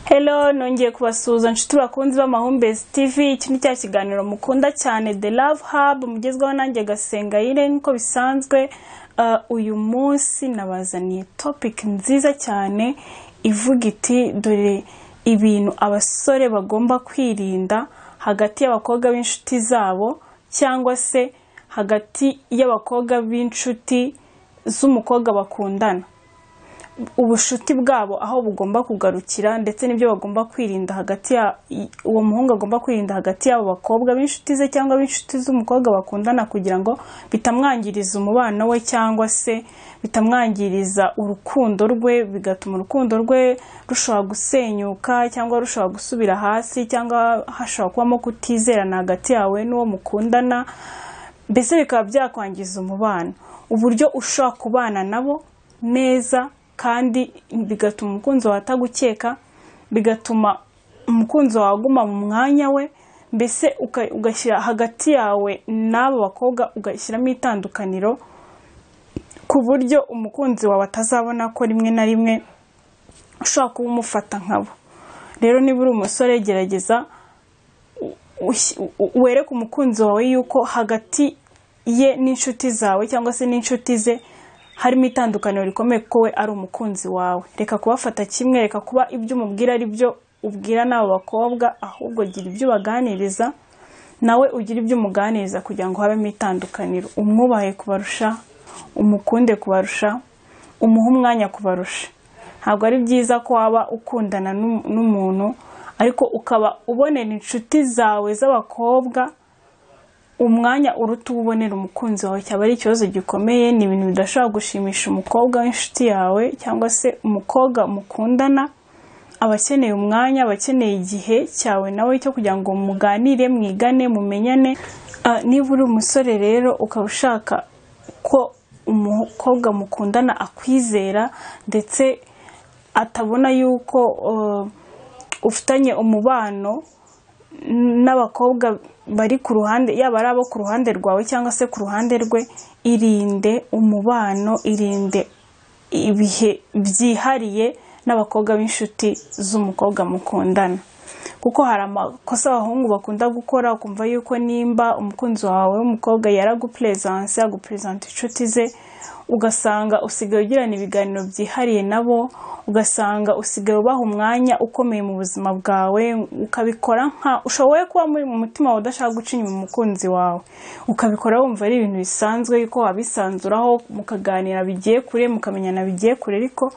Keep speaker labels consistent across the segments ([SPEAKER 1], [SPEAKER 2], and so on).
[SPEAKER 1] Hello nongeye kubasuhuza nshuti bakunzi b'amahumbezi tv iki ni cya kiganiro mukunda cyane the love hub mugezweho nanjye gasenga yire nkuko bisanzwe Uh, uyu munsi nabazaniye topic nziza cyane ivuga iti dore ibintu abasore bagomba kwirinda hagati y'abakobwa b'inshuti zabo cyangwa se hagati y'abakobwa b'inshuti z'umukobwa bakundana ubushuti bwabo aho bugomba kugarukira ndetse n'ibyo bagomba kwirinda hagati ya i- uwo muhungu agomba kwirinda hagati y'abo bakobwa b'inshuti ze cyangwa b'inshuti z'umukobwa bakundana kugira ngo bitamwangiriza umubano we cyangwa se bitamwangiriza urukundo rwe bigatuma urukundo rwe rushobora gusenyuka cyangwa rushobora gusubira hasi cyangwa hashobora kubamo kutizerana hagati yawe n'uwo mukundana mbese bikaba byakwangiza umubano uburyo ushobora kubana nabo neza kandi bigatuma umukunzi wawe atagukeka bigatuma umukunzi wawe aguma mu mwanya we mbese uka- ugashyira hagati yawe n'abo bakobwa ugashyiramo itandukaniro ku buryo umukunzi wawe atazabona ko rimwe na rimwe ushobora kuba umufata nkabo rero niba uri umusore gerageza ush- u- u- wereke umukunzi wawe yuko hagati ye n'inshuti zawe cyangwa se n'inshuti ze harimo itandukaniro rikomeye ko we ari umukunzi wawe reka kubafata kimwe reka kuba ibyo umubwira ari byo ubwira n'abo bakobwa ahubwo gira ibyo ubaganiriza nawe ugira ibyo umuganiriza kugira ngo habemo itandukaniro umwubahe kubarusha umukunde kubarusha umuhe umwanya kubarusha ntabwo ari byiza ko waba ukundana n'um- n'umuntu ariko ukaba ubonera inshuti zawe z'abakobwa umwanya uruta uwubonera umukunzi wawe cyaba ari ikibazo gikomeye ni ibintu bidashobora gushimisha umukobwa w'inshuti yawe cyangwa se umukobwa mukundana aba akeneye umwanya aba akeneye igihe cyawe nawe cyo kugira ngo muganire mwigane mumenyane Ah, niba uri umusore rero ukaba ushaka ko umukobwa mukundana akwizera ndetse atabona yuko uh, ufitanye umubano n'abakobwa bari ku ruhande yaba ari abo ku ruhande rwawe cyangwa se ku ruhande rwe irinde umubano irinde ibihe byihariye n'abakobwa b'inshuti z'umukobwa mukundana kuko hari amakosa abahungu bakunda gukora ukumva yuko nimba umukunzi wawe w'umukobwa yaragupuresanse yagupuresanta inshuti ze ugasanga usigaye ugirana ibiganiro byihariye nabo ugasanga usigaye ubaha umwanya ukomeye mu buzima bwawe ukabikora nka ushoboye kuba muri mu mutima wawe udashaka guca inyuma umukunzi wawe ukabikora wumva ari ibintu bisanzwe yuko wabisanzuraho mukaganira bigiye kure mukamenyana bigiye kure ariko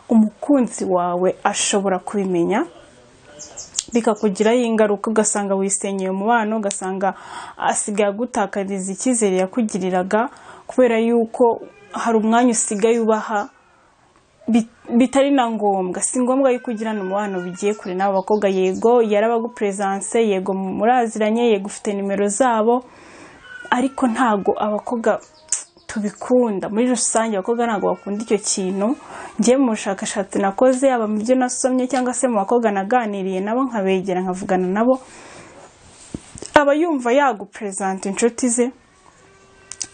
[SPEAKER 1] umukunzi wawe ashobora kubimenya bikakugiraho ingaruka ugasanga wisenyeye umubano ugasanga asigaye agutakariza icyizere yakugiriraga kubera yuko hari umwanya usigaye ubaha bit- bitari na ngombwa si ngombwa yuko ugirana umubano bigiye kure n'abo bakobwa yego yarabagupuresanse yego muraziranye yego ufite nimero zabo ariko ntago abakobwa tubikunda muri rusange abakobwa ntabwo bakunda icyo kintu njyewe mu bushakashatsi nakoze yaba mu byo nasomye cyangwa se mu bakobwa naganiriye nabo nkabegera nkavugana nabo aba yumva yaguperezanta inshuti ze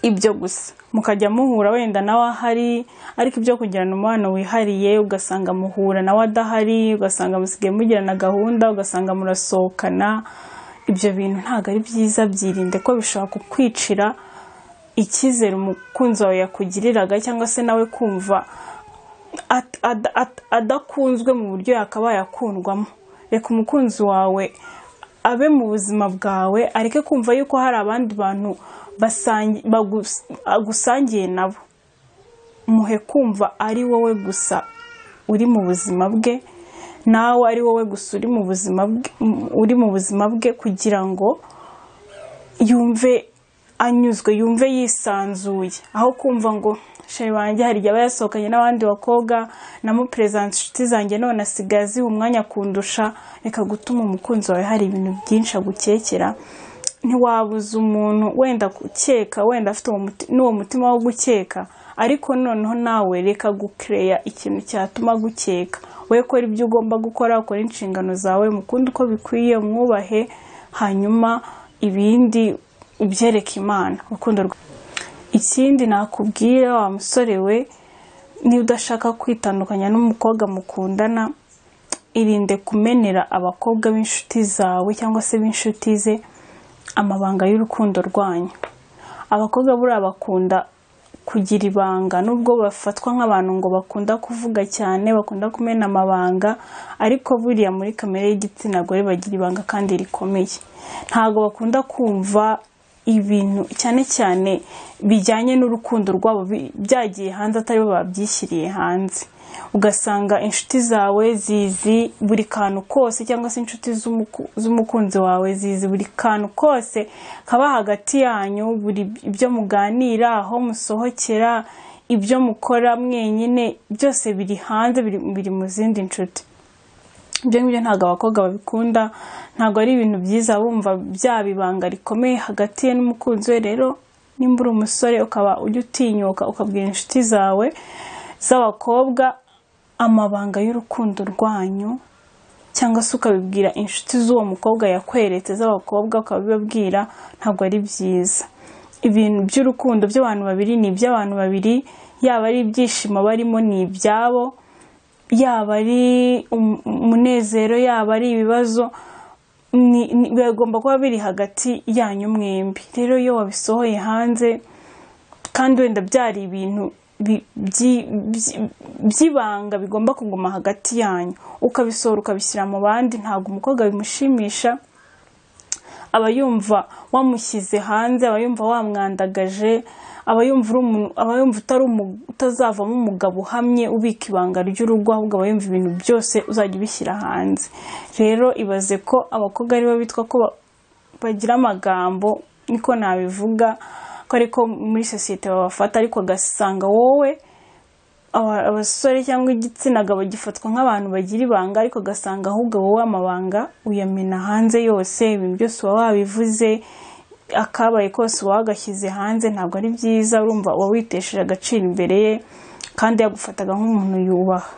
[SPEAKER 1] ibyo gusa mukajya muhura wenda nawe ahari ariko ibyo kugirana umubano wihariye ugasanga muhura nawe adahari ugasanga musigaye mugirana gahunda ugasanga murasohokana ibyo bintu ntabwo ari byiza byirinde ko bishobora kukwicira icyizere umukunzi wawe yakugiriraga cyangwa se nawe kumva at- ad- at- adakunzwe mu buryo yakabaye akundwamo reka umukunzi wawe abe mu buzima bwawe areke kumva yuko hari abandi bantu basangi- bagus- agusangiye nabo muhe kumva ari wowe gusa uri mu buzima bwe nawe ari wowe gusa uri mu buzima bwe, uri mu buzima bwe kugira ngo yumve anyuzwe yumve yisanzuye aho kumva ngo sheri wanjye hari igihe aba yasohokanye n'abandi bakobwa namuperezansa inshuti zanjye none asigaye aziha umwanya kundusha reka gutuma umukunzi wawe hari ibintu byinshi agukekera ntiwabuza umuntu wenda gukeka wenda afite uwo muti- n'uwo mutima wo gukeka ariko noneho nawe reka gukereya ikintu cyatuma gukeka we kora ibyo ugomba gukora ukora inshingano zawe mukunde uko bikwiye mwubahe hanyuma ibindi ubyereke imana urukundo rwa ikindi nakubwira wa musore we niba udashaka kwitandukanya n'umukobwa mukundana irinde kumenera abakobwa b'inshuti zawe cyangwa se b'inshuti ze amabanga y'urukundo rwanyu abakobwa buriya bakunda kugira ibanga nubwo bafatwa nk'abantu ngo bakunda kuvuga cyane bakunda kumena amabanga ariko buriya muri kamere y'igitsina gore bagira ibanga kandi rikomeye ntabwo bakunda kumva ibintu cyane cyane bijyanye n'urukundo rwabo bi- byagiye hanze atari bo babyishyiriye hanze ugasanga inshuti zawe zizi buri kantu kose cyangwa se inshuti z'umuku- z'umukunzi wawe zizi buri kantu kose kaba hagati yanyu buri ibyo muganira aho musohokera ibyo mukora mwenyine byose biri hanze biri biri mu zindi nshuti ibyo ngibyo ntabwo abakobwa babikunda ntabwo ari ibintu byiza bumva byaba ibanga rikomeye hagati ye n'umukunzi we rero nimba uri umusore ukaba ujya utinyuka ukabwira inshuti zawe z'abakobwa amabanga y'urukundo rwanyu cyangwa se ukabibwira inshuti z'uwo mukobwa yakweretse z'abakobwa ukabibabwira ntabwo ari byiza ibintu by'urukundo by'abantu babiri ni iby'abantu babiri yaba ari ibyishimo barimo ni ibyabo yaba ari um- umunezero yaba ari ibibazo ni- ni- bigomba kuba biri hagati yanyu mwembi rero iyo wabisohoye hanze kandi wenda byari ibintu bi- byi- byi- by'ibanga bigomba kuguma hagati yanyu ukabisohora ukabishyira mu bandi ntabwo umukobwa bimushimisha aba yumva wamushyize hanze aba yumva wamwandagaje aba yumva uri umuntu- aba yumva utari umu- utazavamo umugabo uhamye ubika ibanga ry'urugo ahubwo aba yumva ibintu byose uzajya ubishyira hanze rero ibaze ko abakobwa aribo bitwa ko ba- bagira amagambo niko nabivuga ko ariko muri sosiyete babafata ariko ugasanga wowe aba- abasore cyangwa igitsina gabo gifatwa nk'abantu bagira ibanga ariko ugasanga ahubwo wowe amabanga uyamena hanze yose ibintu byose uba wabivuze akabaye kose uba wagashyize hanze ntabwo ari byiza urumva uba witesheje agaciro imbere ye kandi yagufataga nk'umuntu yubaha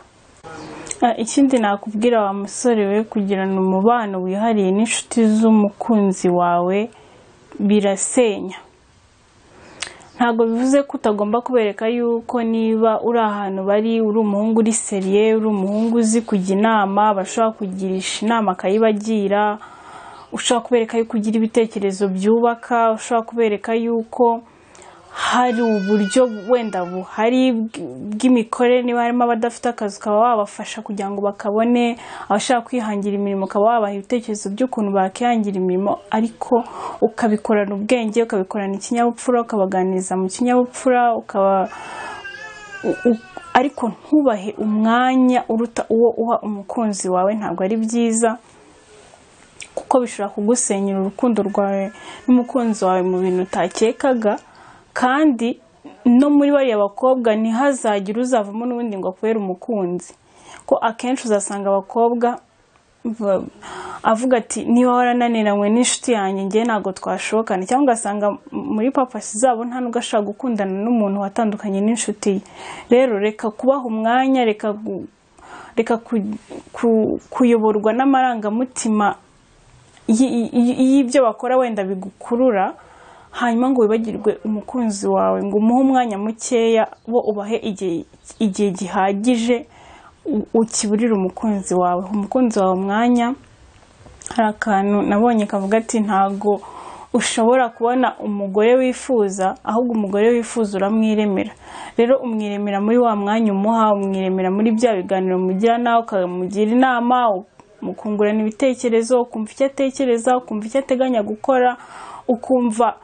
[SPEAKER 1] Ah, ikindi nakubwira wa musore we kugirana umubano wihariye n'inshuti z'umukunzi wawe birasenya ntabwo bivuze ko utagomba kubereka yuko niba uri ahantu bari uri umuhungu uri seriye uri umuhungu uzi kujya inama bashobora kugirisha inama akayibagira ushobora kubereka yuko ugira ibitekerezo byubaka ushobora kubereka yuko hari uburyo wenda buhari bw- bw'imikorere niba harimo abadafite akazi ukaba wabafasha kugira ngo bakabone abashaka kwihangira imirimo ukaba wabaha ibitekerezo by'ukuntu bakihangira imirimo ariko ukabikorana ubwenge ukabikorana ikinyabupfura ukabaganiriza mu kinyabupfura ukaba u- u- ariko ntubahe umwanya uruta uwo uha umukunzi wawe ntabwo ari byiza kuko bishobora kugusenyera urukundo rwawe n'umukunzi wawe mu bintu utakekaga kandi no muri bariya bakobwa ntihazagire uzavamo n'ubundi ngo akubere umukunzi ko akenshi uzasanga abakobwa va- avuga ati niba warananiranywe n'inshuti yanjye njye ntabwo twashokana cyangwa ugasanga m- muri papasi zabo nta nubwo ashaka gukundana n'umuntu watandukanye n'inshuti ye rero reka kubaha umwanya reka gu- reka ku- ku- kuyoborwa n'amarangamutima y- y- y'ibyo bakora wenda bigukurura hanyuma ngo wibagirwe umukunzi wawe ngo umuhe umwanya mukeya bo ubahe igihe igihe gihagije u- ukiburire umukunzi wawe Uha umukunzi wawe umwanya hari akantu nabonye kavuga ati ntabwo ushobora kubona umugore wifuza ahubwo umugore wifuza uramwiremera rero umwiremera muri wa mwanya umuha umwiremera muri bya biganiro mugira nawe ukamugira inama mukungurana ibitekerezo ukumva icyo atekereza ukumva icyo ateganya gukora ukumva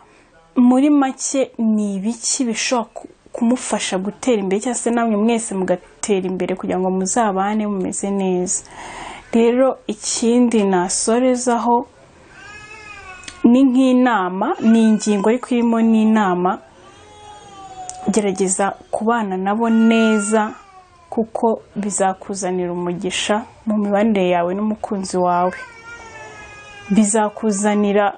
[SPEAKER 1] muri make ni ibiki bishobora ku- kumufasha gutera imbere cyangwa se namwe mwese mugatera imbere kugira ngo muzabane mumeze neza rero ikindi nasorezaho ni nk'inama ni ingingo ariko irimo n'inama gerageza kubana nabo neza kuko bizakuzanira umugisha mu mibanire yawe n'umukunzi wawe bizakuzanira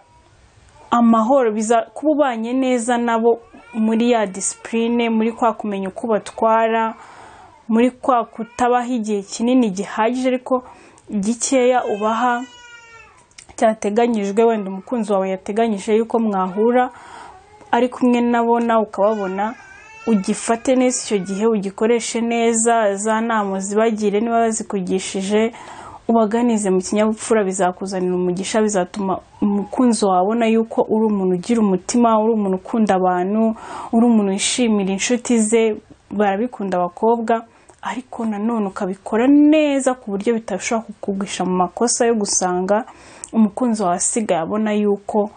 [SPEAKER 1] amahoro biza kuba ubanye neza nabo muri ya disipurine muri kwa kumenya uko ubatwara muri kwa kutabaha igihe kinini gihagije ariko gikeya ubaha cyateganyijwe wenda umukunzi wawe yateganyije yuko mwahura ari kumwe nabo nawe ukababona ugifate neza icyo gihe ugikoreshe neza za nama uzibagire niba bazikugishije ubaganize mu kinyabupfura bizakuzanira umugisha bizatuma umukunzi wawe abona yuko uri umuntu ugira umutima uri umuntu ukunda abantu uri umuntu wishimira inshuti ze barabikunda abakobwa ariko nanone ukabikora neza ku buryo bitashobora kukugwisha mu makosa yo gusanga umukunzi wawe asigaye abona yuko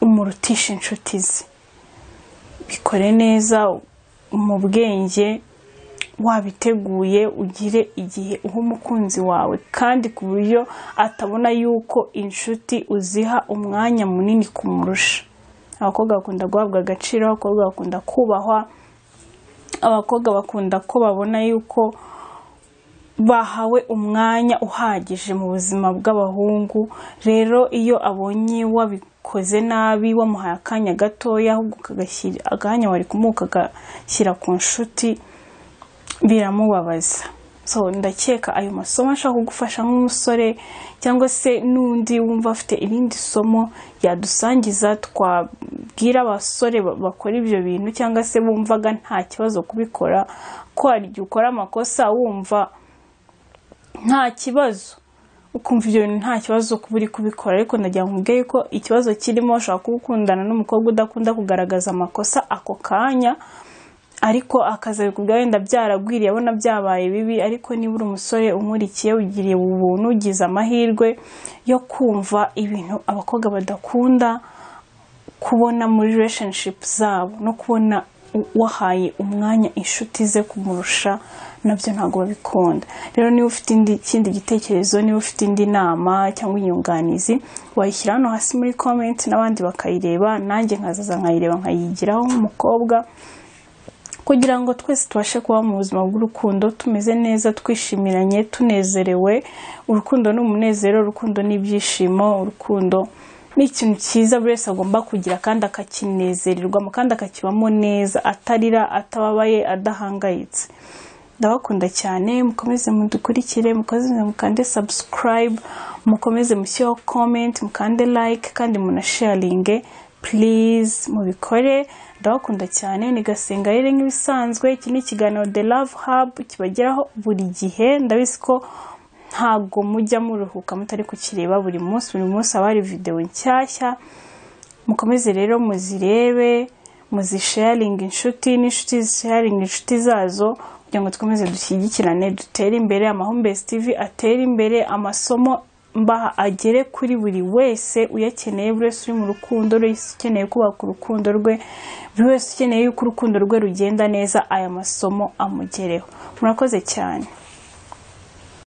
[SPEAKER 1] umurutisha inshuti ze bikore neza mu bwenge wabiteguye ugire igihe uha umukunzi wawe kandi ku buryo atabona yuko inshuti uziha umwanya munini kumurusha abakobwa bakunda guhabwa agaciro abakobwa bakunda kubahwa abakobwa bakunda ko babona yuko bahawe umwanya uhagije mu buzima bw'abahungu rero iyo abonye wabikoze nabi wamuhaye akanya gatoya ahubwo ukagashyira akanya wari kumuha ukagashyira ku nshuti biramubabaza so ndakeka ayo masomo ashaka kugufasha nk'umusore cyangwa se n'undi wumva afite irindi somo yadusangiza twabwira abasore ba- bakora ibyo bintu cyangwa se bumvaga nta kibazo kubikora ko hari igihe ukora amakosa wumva nta kibazo ukumva ibyo bintu nta kibazo kuba uri kubikora ariko ndagira ngo nkubwire ko ikibazo kirimo ushobora kuba ukundana n'umukobwa udakunda kugaragaza amakosa ako kanya ariko akazabikubwira wenda byaragwiriye abona byabaye bibi ariko niba uri umusore umurikiye ugiriye ubuntu ugize amahirwe yo kumva ibintu abakobwa badakunda kubona muri relationship zabo no kubona u- wahaye umwanya inshuti ze kumurusha nabyo ntabwo babikunda rero niba ufite indi- ikindi gitekerezo niba ufite indi nama cyangwa inyunganizi wayishyira hano hasi muri comment n'abandi bakayireba nanjye nkazaza nkayireba nkayigiraho nk'umukobwa kugira ngo twese tubashe kuba mu buzima bw'urukundo tumeze neza twishimiranye tunezerewe urukundo ni umunezero urukundo ni ibyishimo urukundo ni ikintu cyiza buri wese agomba kugira kandi akakinezererwamo kandi akakibamo neza atarira atababaye adahangayitse ndabakunda cyane mukomeze mudukurikire mukomeze mukande subscribe mukomeze mushyireho comment mukande like kandi munasharinge please mubikore ndabakunda cyane ni gasenga rero nk'ibisanzwe iki ni ikiganiro the love hub kibageraho buri gihe ndabizi ko ntabwo mujya muruhuka mutari kukireba buri munsi buri munsi haba hari videwo nshyashya mukomeze rero muzirebe muzisharinga inshuti n'inshuti zisharinga inshuti zazo kugira ngo dukomeze dushyigikirane dutere imbere amahumbezi tv atere imbere amasomo mbaha agere kuri buri wese uyakeneye buri wese uri mu rukundo buri wese ukeneye kubaka urukundo rwe buri wese ukeneye yuko urukundo rwe rugenda neza aya masomo amugereho murakoze cyane